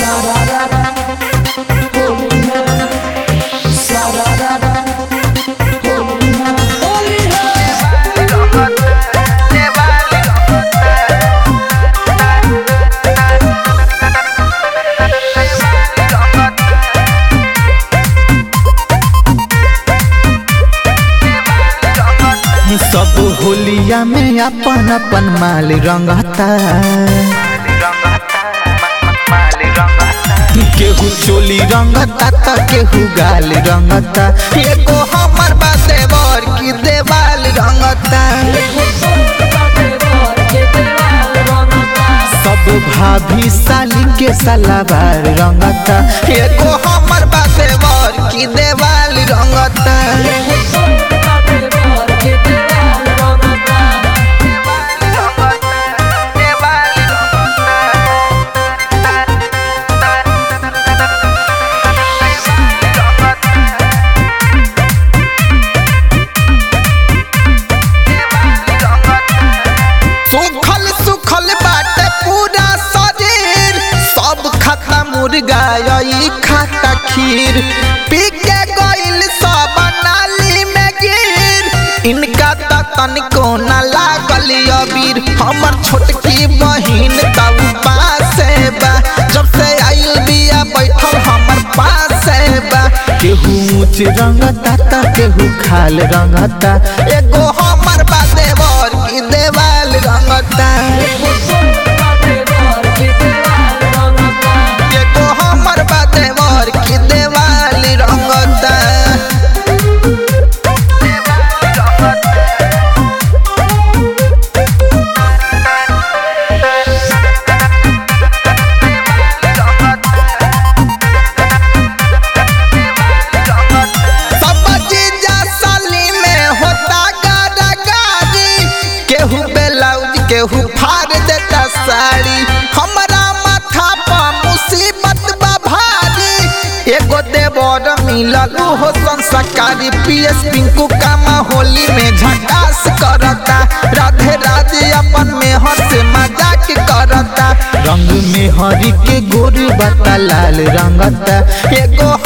सब होलिया में अपन अपन माल रंगता केहू चोली रंगता त केहू गाल रंगता एगो हमर बा देवर की देवाल रंगता सब भाभी साली के सलाबार रंगता एगो हमर बा देवर की देवाल रंगता सुखल सुखल बाटे पूरा शरीर सब खाता मुर्गा यही खाता खीर पी के गइल सब नाली में गिर इनका त तनिको न लागल अबीर हमर छोटकी बहिन तब पासे बा जब से आइल बिया बैठल हमर पासे बा केहू ऊंच रंगता त केहू खाल रंगता एगो हमर बा देवर की देवाल रंगता एगो हमर बा देवर की देवाल रंगता सब जीजा साली में होता गारी केहू ब्लाउज केहू फाड़ देता साड़ी हमरा माथा पर मुसीबत बा भारी एगो देवर मिलल हो संस्कारी पीएस पिंकू कामा होली में झकास करता राधे राधे अपन में हंस मजाक करता रंग में हरी के गोरी बता लाल रंगता एगो